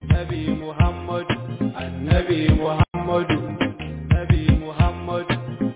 Nabi Muhammadu Annabi Muhammadu Nabi Muhammadu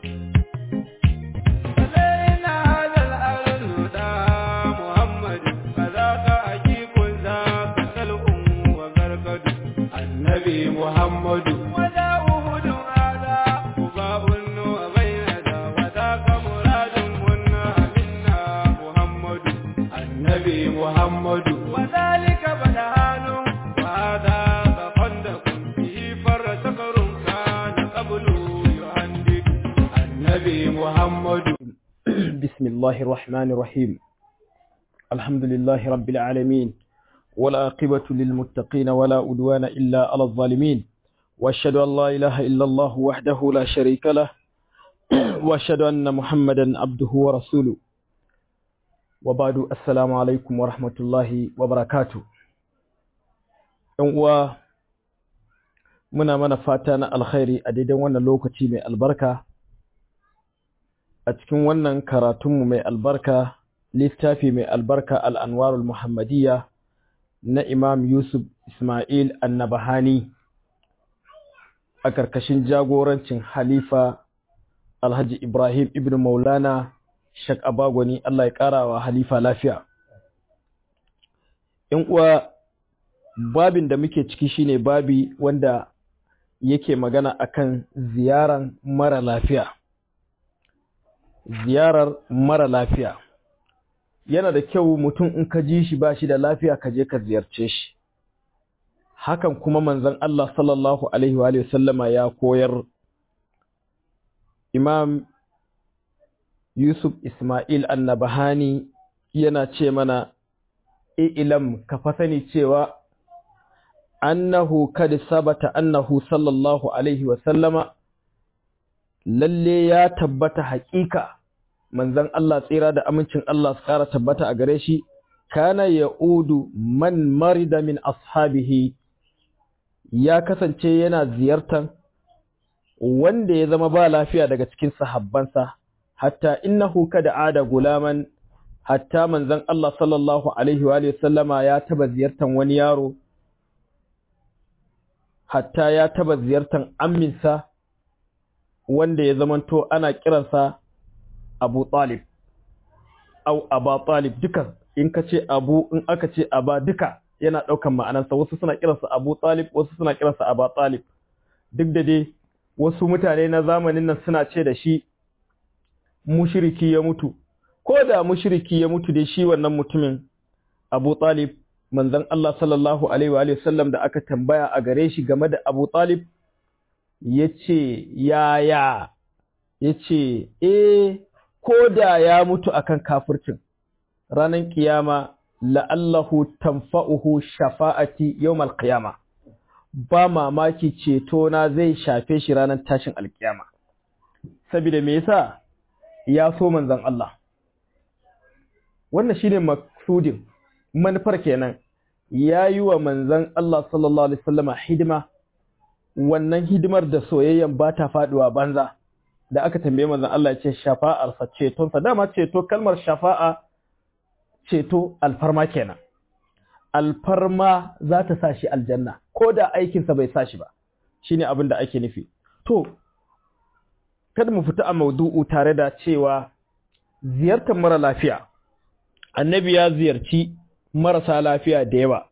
علينا هذا الأرض محمد فذاك أجيب ذاك سلء وغرقد النبي محمد وذا أهد هذا قباء وبين ذا وذاك مراد منا منا محمد النبي محمد وذلك بدهان وهذا خندق به فر سكر كان قبل يهندد النبي محمد بسم الله الرحمن الرحيم الحمد لله رب العالمين والعاقبة للمتقين ولا أدوان إلا على الظالمين وأشهد أن لا إله إلا الله وحده لا شريك له وأشهد أن محمدا عبده ورسوله وبعد السلام عليكم ورحمة الله وبركاته uwa muna mana fata na alkhairi a daidai wannan lokaci mai albarka a cikin wannan karatunmu mai albarka littafi mai albarka al'anwarul muhammadiyya na imam yusuf ismail annabahani a ƙarƙashin jagorancin halifa alhaji ibrahim ibn maulana shak abagwani allah ya ƙara wa halifa lafiya in uwa babin da muke ciki shine babi wanda yake magana akan ziyaran mara lafiya ziyarar mara lafiya yana da kyau mutum in ka ji shi ba shi da lafiya ka je ka ziyarce shi hakan kuma manzon Allah sallallahu alaihi wa sallama ya koyar imam Yusuf Ismail annabahani yana ce mana ilam ka fa sani cewa annahu kad sabata annahu sallallahu alaihi wa sallama lalle ya tabbata haƙiƙa manzon Allah tsira da amincin Allah su ƙara tabbata a gare shi kana ya'udu man marida min ashabihi ya kasance yana ziyartar wanda ya zama ba lafiya daga cikin sahabbansa hatta innahu kada ada gulaman hatta manzon Allah sallallahu alaihi wa sallama ya taba ziyartar wani yaro hatta ya taba ziyartar amminsa wanda ya zamanto ana kiransa Abu Talib au Aba Talib dukan in ka ce Abu in aka ce Aba duka yana ɗaukan ma'anarsa wasu suna kiransa Abu Talib wasu suna kiransa Aba Talib duk da dai wasu mutane na zamanin nan suna ce da shi mushriki ya mutu ko da mushriki ya mutu dai shi wannan mutumin Abu Talib manzon Allah sallallahu alaihi wa sallam da aka tambaya a gare shi game da Abu Talib yace yaya yace eh ko da ya mutu akan kafircin ranar kiyama la'allahu tanfa'uhu shafa'ati yawmal qiyama ba mamaki ceto na zai shafe shi ranar tashin alkiyama saboda me yasa ya so manzon Allah wannan shine maksudin manufar kenan yayi wa manzon Allah sallallahu alaihi wasallama hidima wannan hidimar da soyayyan ba ta faduwa banza da aka tambaye manzon Allah ya ce shafa'ar sa ceton sa dama ceto kalmar shafa'a ceto alfarma kenan alfarma za ta sa shi aljanna ko da aikin sa bai sa shi ba shine abin da ake nufi to kada mu fita a maudu'u tare da cewa ziyartar mara lafiya annabi ya ziyarci marasa lafiya da yawa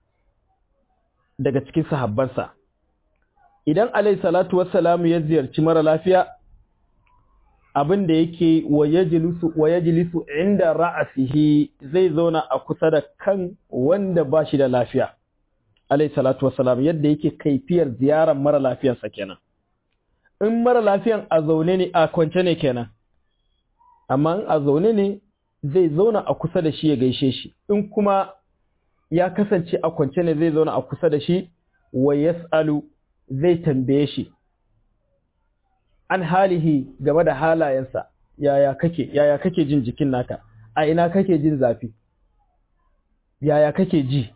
daga cikin sahabbansa idan alayhi salatu wassalamu ya ziyarci mara lafiya abin da yake wa yajlisu inda ra'asihi zai zauna a kusa da kan wanda ba shi da lafiya alayhi salatu wassalam yadda yake kaifiyar ziyarar mara lafiyarsa kenan in mara lafiyan a zaune ne a kwance ne kenan amma in a zaune ne zai zauna a kusa da shi ya gaishe shi in kuma ya kasance a kwance ne zai zauna a kusa da shi wa yas'alu zai tambaye shi an halihi game da halayensa yaya kake yaya kake jin jikin naka a ina kake jin zafi yaya kake ji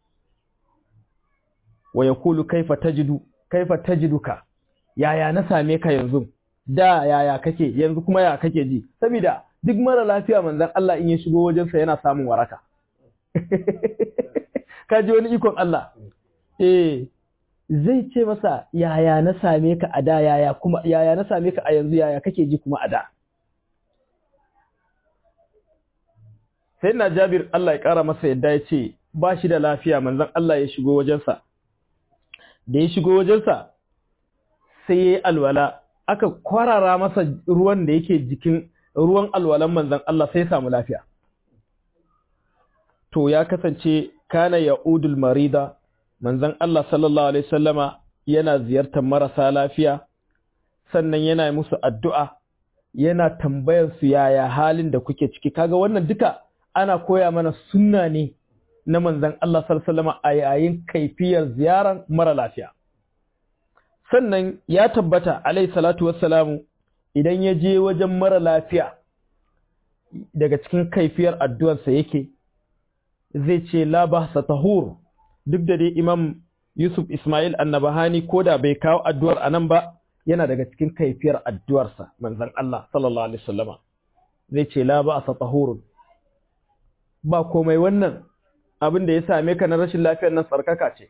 wa yaqulu kaifa tajidu kaifa tajiduka yaya na same ka yanzu da yaya kake yanzu kuma ya kake ji saboda duk mara lafiya manzon Allah in ya shigo wajensa yana samun waraka ka ji wani ikon Allah eh zai ce masa yaya na same ka a da yaya kuma yaya na same ka a yanzu yaya kake ji kuma a da sai na Jabir Allah ya kara masa yadda ya ce ba shi da lafiya manzon Allah ya shigo wajensa da ya shigo wajensa sai ya yi alwala aka kwarara masa ruwan da yake jikin ruwan alwalan manzon Allah sai ya samu lafiya to ya kasance kana ya'udul marida manzon Allah sallallahu alaihi wasallama yana ziyartar marasa lafiya sannan yana musu addu'a yana tambayar su yaya halin da kuke ciki kaga wannan duka ana koya mana sunna ne na manzon Allah sallallahu alaihi wasallama a yayin kaifiyar ziyarar mara lafiya sannan ya tabbata alaihi salatu wassalamu idan ya je wajen mara lafiya daga cikin kaifiyar addu'arsa yake zai ce la bahsa tahur duk da dai imam Yusuf Ismail annabahani ko da bai kawo addu'ar anan ba yana daga cikin kaifiyar addu'arsa manzon Allah sallallahu alaihi wasallama zai ce la ba'sa tahur ba komai wannan abin da ya same ka na rashin lafiyar nan tsarkaka ce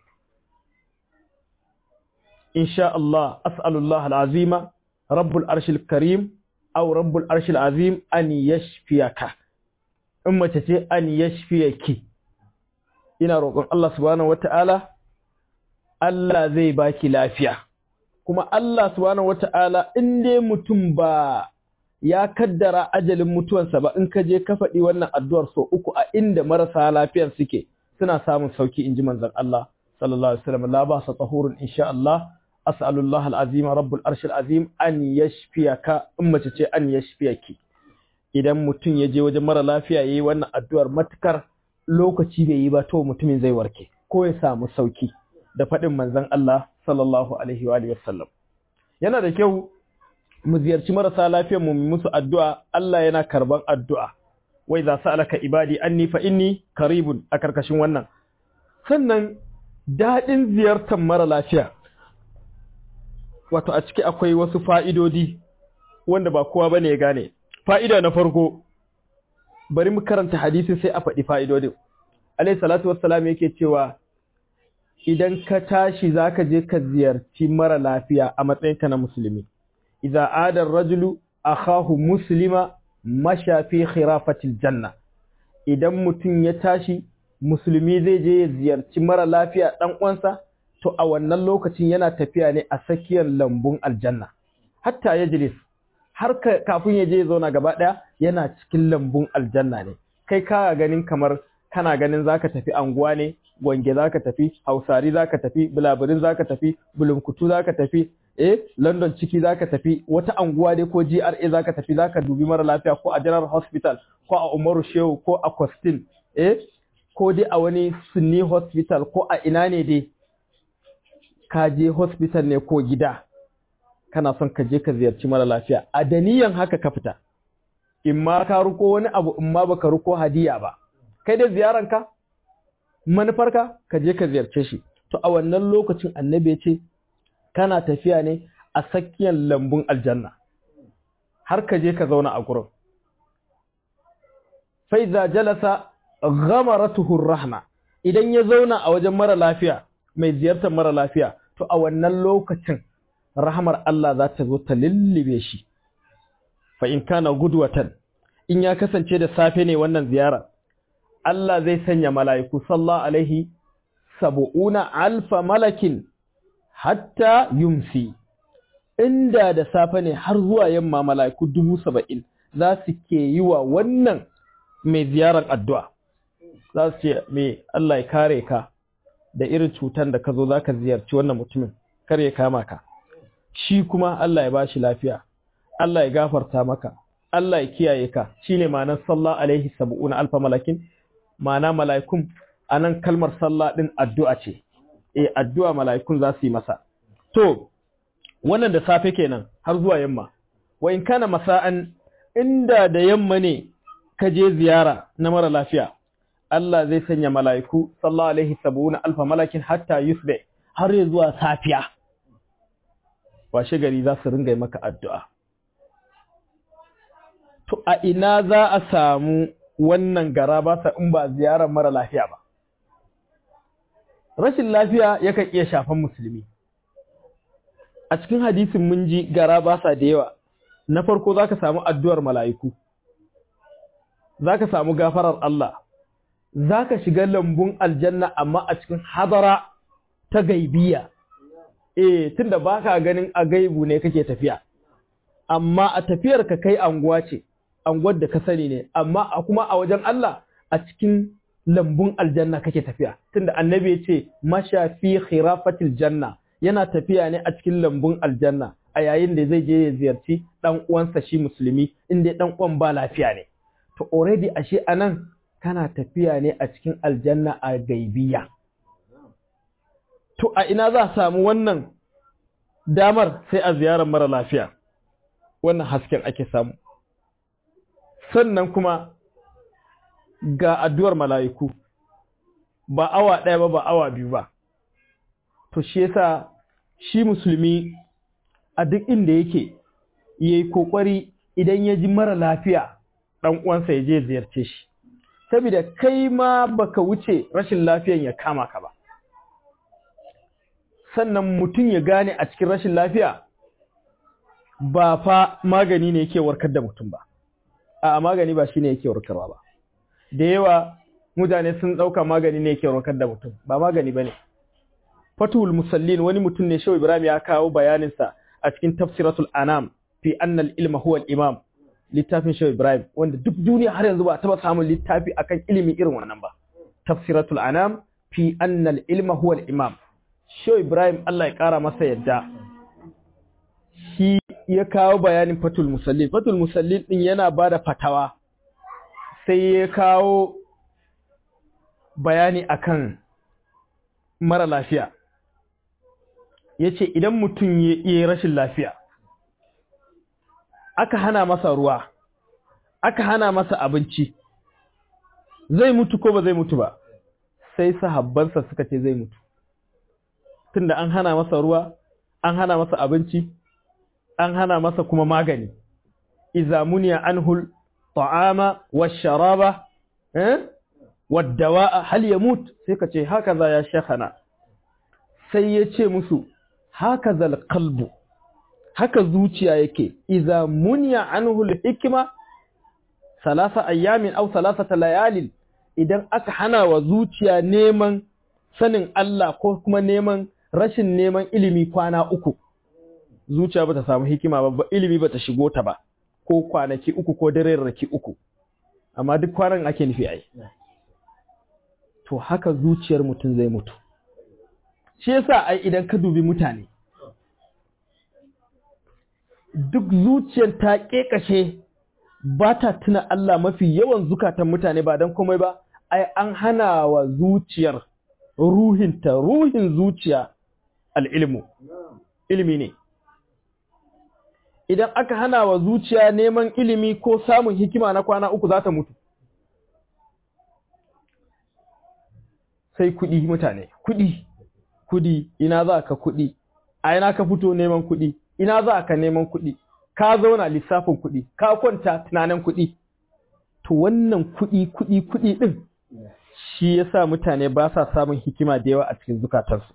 insha Allah as'alullah al'azima rabbul arshil karim aw rabbul arshil azim an yashfiyaka in mace ce an yashfiyaki ina roƙon Allah subhanahu wata'ala Allah zai baki lafiya kuma Allah subhanahu wata'ala in dai mutum ba ya kaddara ajalin mutuwansa ba in ka je ka faɗi wannan addu'ar so uku a inda marasa lafiyar suke suna samun sauki inji manzon Allah sallallahu alaihi wasallam la ba sa tahurun insha Allah as'alullah al'azim rabbul arshil azim an yashfiyaka in mace ce an yashfiyaki idan mutum ya je wajen mara lafiya yayi wannan addu'ar matukar lokaci bai yi ba to mutumin zai warke ko ya samu sauki da faɗin manzon Allah sallallahu alaihi wa alihi wasallam yana da kyau mu ziyarci marasa lafiyar mu musu addu'a Allah yana karban addu'a wai za sa'alaka ibadi anni fa inni qaribun a karkashin wannan sannan dadin ziyartar mara lafiya wato a ciki akwai wasu fa'idodi wanda ba kowa bane ya gane fa'ida na farko bari mu karanta hadisi sai a faɗi fa'idodin alayhi salatu wassalam yake cewa idan ka tashi zaka je ka ziyarci mara lafiya a matsayinka na musulmi idza ada ar-rajulu akhahu muslima masha fi khirafatil janna idan mutum ya tashi musulmi zai je ya ziyarci mara lafiya dan uwansa to a wannan lokacin yana tafiya ne a tsakiyar lambun aljanna hatta yajlis har kafin ya je ya zauna gaba daya yana cikin lambun aljanna ne kai ka ganin kamar kana ganin zaka tafi anguwa ne gwange zaka tafi hausari zaka tafi bulaburin zaka tafi bulunkutu zaka tafi eh London ciki zaka tafi wata anguwa dai ko GRA zaka tafi zaka dubi mara lafiya ko a General Hospital ko a Umaru Shehu ko a Costin eh ko dai a wani Sunni Hospital ko a ina ne dai ka je hospital ne ko gida kana son ka je ka ziyarci mara lafiya a daniyan haka ka fita in ma ka ruko wani abu in ma baka ruko hadiya ba kai dai ziyaranka manufarka ka je ka ziyarce shi to a wannan lokacin annabi ya ce kana tafiya ne a tsakiyar lambun aljanna har ka je ka zauna a gurin faiza jalasa ghamaratuhu rahma idan ya zauna a wajen mara lafiya mai ziyartar mara lafiya to a wannan lokacin rahmar Allah za ta zo ta lullube shi fa in kana gudwatan in ya kasance da safe ne wannan ziyara Allah zai sanya mala'iku sallallahu alaihi sab'una alfa malakin hatta yumsi inda da safe ne har zuwa yamma mala'iku dubu saba'in za su ke yi wa wannan mai ziyarar addu'a za su ce mai Allah ya kare ka da irin cutar da ka zo za ka ziyarci wannan mutumin kar ya kama ka shi kuma Allah ya ba shi lafiya Allah ya gafarta maka Allah ya kiyaye ka shine ma'anar sallah alaihi sab'una alfa malakin ma'ana mala'ikun anan kalmar sallah din addu'a ce eh addu'a mala'ikun za su yi masa to wannan da safe kenan har zuwa yamma wa in kana masa'an inda da yamma ne ka je ziyara na mara lafiya Allah zai sanya mala'iku sallallahu alaihi sab'una alfa malakin hatta yusbe har zuwa safiya washe gari za su ringa maka addu'a to a ina za a samu wannan gara ba sa in ba ziyarar mara lafiya ba rashin lafiya yakan iya shafan musulmi a cikin hadisin mun ji gara ba sa da yawa na farko zaka samu addu'ar mala'iku zaka samu gafarar Allah zaka shiga lambun aljanna amma a cikin hadara ta gaibiya eh tunda baka ganin a gaibu ne kake tafiya amma a tafiyar ka kai anguwa ce anguwar da ka sani ne amma a kuma a wajen Allah a cikin lambun aljanna kake tafiya tunda annabi ya ce masha fi khirafatil janna yana tafiya ne a cikin lambun aljanna a yayin da zai je ya ziyarci dan uwansa shi musulmi inda dan uwan ba lafiya ne to already ashe anan kana tafiya ne a cikin aljanna a gaibiya to a ina za a samu wannan damar sai a ziyarar mara lafiya wannan hasken ake samu sannan kuma ga addu'ar mala'iku ba awa ɗaya ba ba awa biyu ba to shi yasa shi musulmi a duk inda yake yayi kokari idan ya ji mara lafiya ɗan uwansa ya je ziyarce shi saboda kai ma baka wuce rashin lafiyan ya kama ka ba sannan mutum ya gane a cikin rashin lafiya ba fa magani ne yake warkar da mutum ba a magani ba shine yake warkarwa ba da yawa mutane sun dauka magani ne yake warkar da mutum ba magani bane fatul musallin wani mutum ne shehu ibrahim ya kawo bayanin sa a cikin tafsiratul anam fi anna al ilma huwa al imam littafin shehu ibrahim wanda duk duniya har yanzu ba a taba samun littafi akan ilimi irin wannan ba tafsiratul anam fi anna al ilma huwa al imam shehu ibrahim Allah ya kara masa yadda shi ya kawo bayanin fatul musallin fatul musallin din yana bada fatawa sai ya kawo bayani akan mara lafiya yace idan mutum ya yi rashin lafiya aka hana masa ruwa aka hana masa abinci zai mutu ko ba zai mutu ba sai sahabbansa suka ce zai mutu tunda an hana masa ruwa an hana masa abinci an hana masa kuma magani iza muniya anhul ta'ama washaraba eh waddawa'a hal yamut sai ka ce haka za ya shekhana sai ya ce musu haka zal qalbu haka zuciya yake iza muniya anhul hikma salasa ayyamin aw salasata layalin idan aka hana wa zuciya neman sanin Allah ko kuma neman rashin neman ilimi kwana uku zuciya bata samu hikima ba ilimi bata shigo ta ba ko kwanaki uku ko raki uku amma duk kwanan ake nufi ai to haka zuciyar mutum zai mutu shi yasa ai idan ka dubi mutane duk zuciyar ta kekashe ba ta tuna Allah mafi yawan zukatan mutane ba don komai ba ai an hana wa zuciyar ruhinta ruhin zuciya al'ilmu ilimi ne idan aka hana wa zuciya neman ilimi ko samun hikima na kwana uku za ta mutu sai kuɗi mutane kuɗi kuɗi ina za ka kuɗi a ina ka fito neman kuɗi ina za ka neman kuɗi ka zauna lissafin kuɗi ka kwanta tunanin kuɗi to wannan kuɗi kuɗi kuɗi ɗin shi yasa mutane ba sa samun hikima da yawa a cikin zukatarsu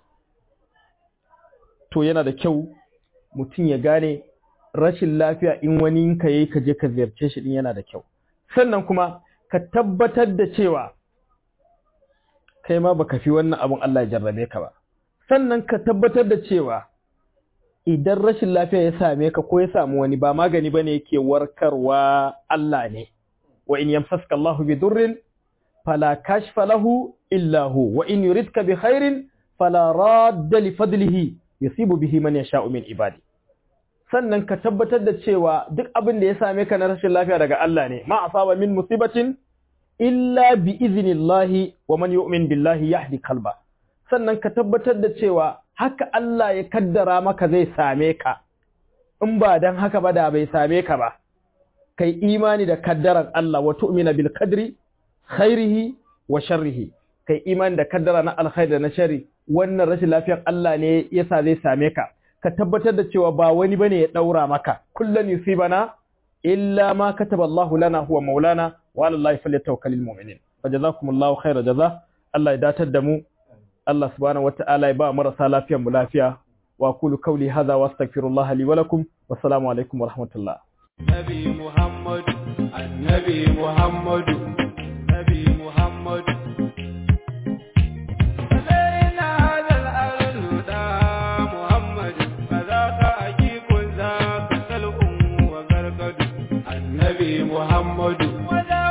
to yana da kyau mutum ya gane rashin lafiya in wani ka yi ka je ka ziyarce shi din yana da kyau sannan kuma ka tabbatar da cewa kai ma baka fi wannan abun Allah ya jarrabe ka ba sannan ka tabbatar da cewa idan rashin lafiya ya same ka ko ya samu wani ba magani bane yake warkarwa Allah ne wa in yamsaska Allah bi durrin fala kashfa lahu illa hu wa in yuridka bi khairin fala radda li fadlihi yusibu bihi man yasha'u min ibadi sannan ka tabbatar da cewa duk abin da ya same ka na rashin lafiya daga Allah ne ma asaba min musibatin illa bi iznillahi wa man yu'min billahi yahdi qalba sannan ka tabbatar da cewa haka Allah ya kaddara maka zai same ka in ba dan haka ba da bai same ka ba kai imani da kaddaran Allah wa tu'mina bil qadri khairihi wa sharrihi kai imani da kaddara na alkhairi da na sharri wannan rashin lafiyar Allah ne yasa zai same ka ka tabbatar da cewa ba wani bane ya daura maka kullun yusibana illa ma kataba Allah lana huwa maulana wa ala Allah falyatawakkalul mu'minin fajazakumullahu khairan jaza Allah ya datar da mu Allah subhanahu wata'ala ya ba marasa lafiyar mu lafiya wa aqulu qawli hadha wa astaghfirullah li wa lakum wassalamu alaikum wa rahmatullah Nabi Muhammad Annabi Muhammad Nabi Muhammad علينا هذا الأرض دا محمد فذاك أجيب ذاك سلء وغرقد النبي محمد وذا